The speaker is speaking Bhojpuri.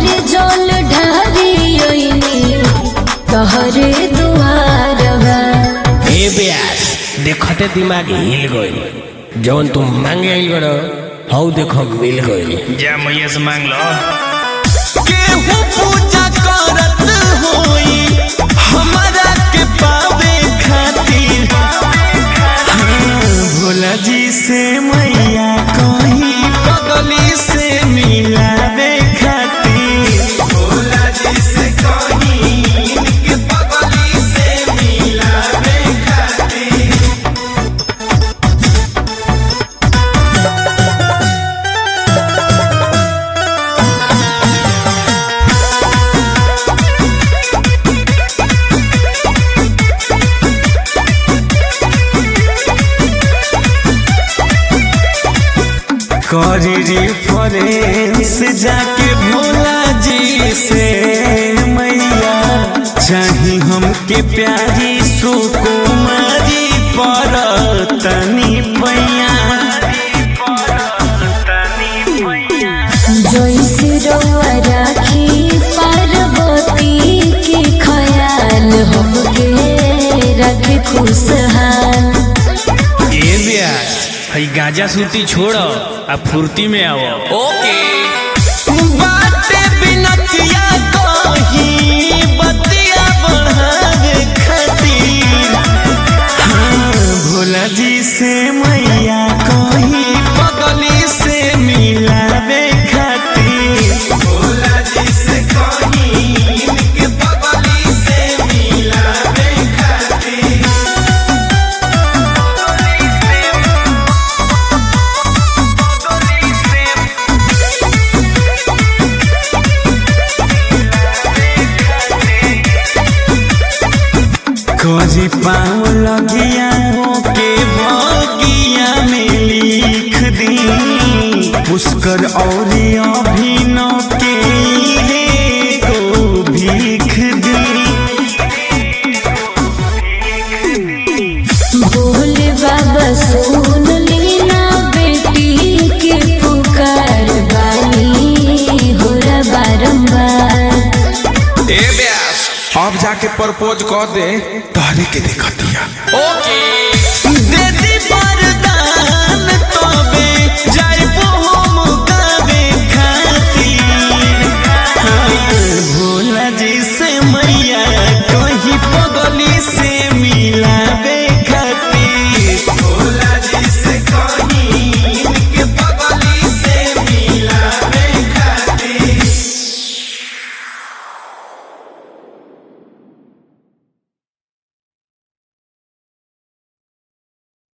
जल ढारी ओइनी तहरे दुआरवा ए ब्यास देखते दिमाग हिल गइल जवन तुम मांगे आइल बड़ो हौ देखो मिल गइल जा मैया से मांग लो केहू पूजा करत होई हमरा के पावे खातिर हाँ, भोला जी से मैया कहीं बगली से मिलावे खातिर भोला जी से कहीं इनके बगली से मिलावे खातिर करी रिफरेंस जाके भोला जी से मैया चाही हमके प्यारी सुकुमारी पर तनी पैया जैसे रउआ राखी पार्वती के ख्याल हमके रखे खुशहाल ए ब्यास हई गांजा सूती छोड़ो आ फुर्ती में आओ ओके बाटे बिनतिया कही बतिया बढ़ावे खातिर हाँ, भोला जी से मैया कही बगली से मिलावे खातिर भोला जी से कही इनके बगली से मिलावे खातिर खोजी पाँव लगिया के बगिया में लिख दी पुष्कर और अभिनव के ये को भीख दी भोले बाबा सुन लीना बेटी के पुकार बानी होला बारंबार ए व्यास अब जाके प्रपोज कर दे तहरे के देखतिया ओके दे दी बार